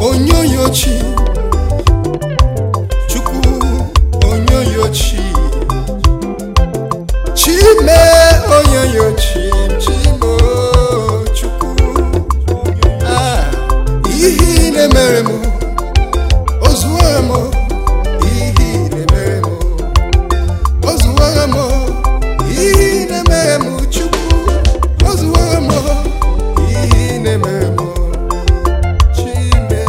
onyoyochi chukwu onyoyochi chime onyoyochi chimo chukwu Ah, ihe ị na-emere m ozuwara m ihe ị na-emere m ozuwara m ihe ị na-emere m chukwu ozuwara m ihe ị na-emere m chime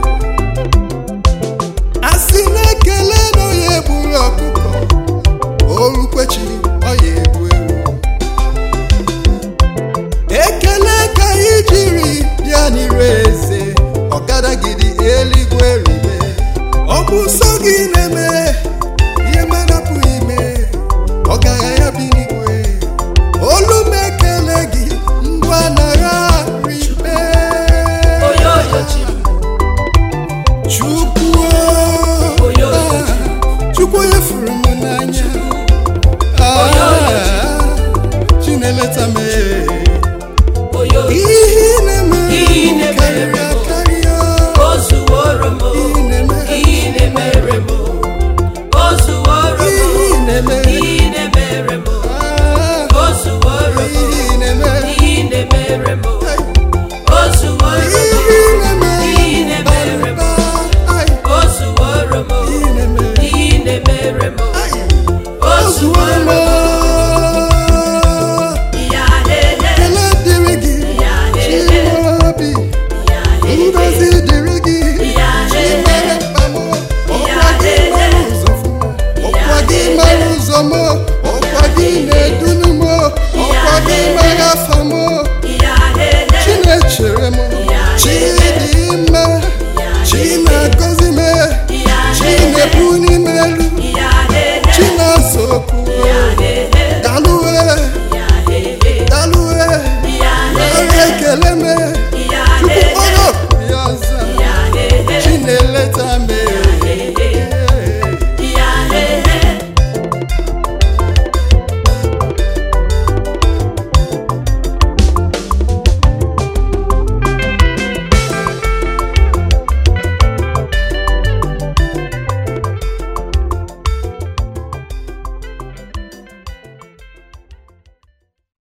asị na-ekele na onye gburu ọkụkọ orukwechi ọya egbu ewu ekele ka anyị jiri bịa n'iru eze ọgadagidi eluigwe ribe ọ bụ sọ